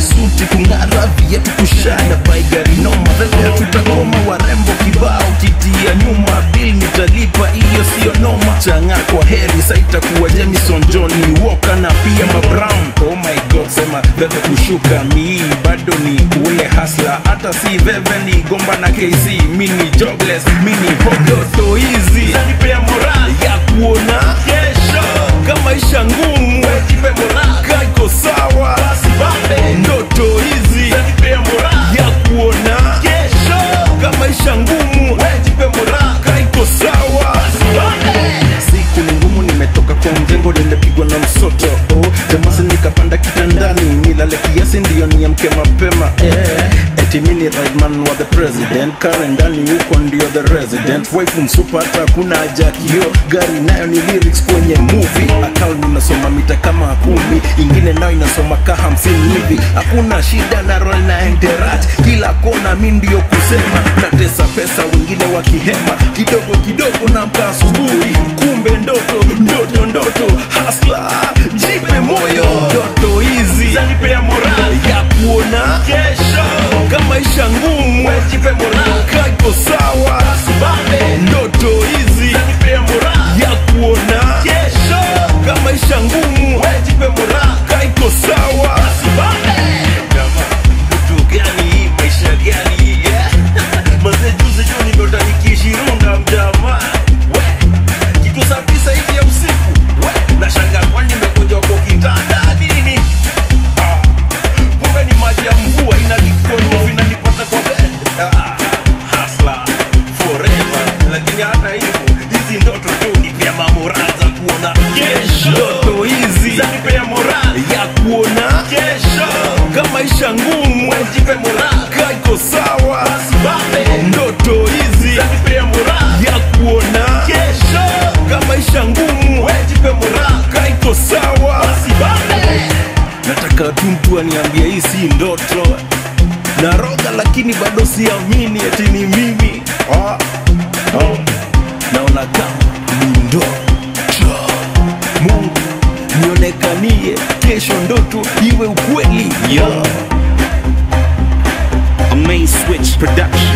suti kung'ara viatu kushana bai gari noma vele tutagoma warembo kibao kitia nyuma bil nitalipa hiyo siyo noma changa kwa heri saitakuwa Jamison Johnny Walker na pia mabrown oh my god sema veve kushuka mi bado ni ule hasla hata si veve ni gomba na KC mini jobless mini podoto hizi zanipea moral ya kuona kesho kama isha ngumu wejipe moral kaiko sawa basi bambe ndoto hizi zanipea moral ya kuona kesho kama isha ngumu wejipe moral kaiko sawa basi bambe siku ni ngumu nimetoka kwa mjengo nimepigwa na msoto oh, jamasi nikapanda kitandani nilale kiasi ndiyo niamke mapema eh. eti mini rightman wa the president kare ndani huko ndio the resident wife msupa hata kuna haja kio gari nayo ni lyrics kwenye movie akao ninasoma mita kama kumi ingine nayo inasoma ka hamsini hivi hakuna shida na roll na enterat kila kona mi ndio kusema natesa pesa wengine wakihema kidogo kidogo na mka asubuhi kumbe ndoto ndoto ndoto hasla jipe moyo ndoto hizi zanipea moral ya kuona kesho kama isha ngumu jipe moral kaiko sawa sibambe ndoto hizi zanipea moral ya kuona kesho kama isha ngumu jipe moral kaiko sawa sibambe mtu gani hii maisha gani hii yeah? Mazee juzi juu nimeota nikishirunda mjamaa we kitu saa tisa hivi ya usiku we nashangaa kwani nimekuja kwa kitanda nini Ah, kumbe ni maji ya mvua inanikonyo vinanipata kwa bed Ah, hustler forever lakini hata hivyo hizi ndoto tu nipea mamoral za kuona kesho ndoto hizi zanipea moral ya kuona kesho kama isha ngumu jipe moral kaiko sawa bambe ndoto hizi zanipea moral ya kuona kesho kama isha ngumu jipe moral kaiko sawa bambe nataka tu mtu aniambie hii si ndoto naroga lakini bado siamini eti ni mimi ah, ah. naona kama ni ndoto mungu nionekanie kesho ndoto iwe ukweli yeah. A main switch production.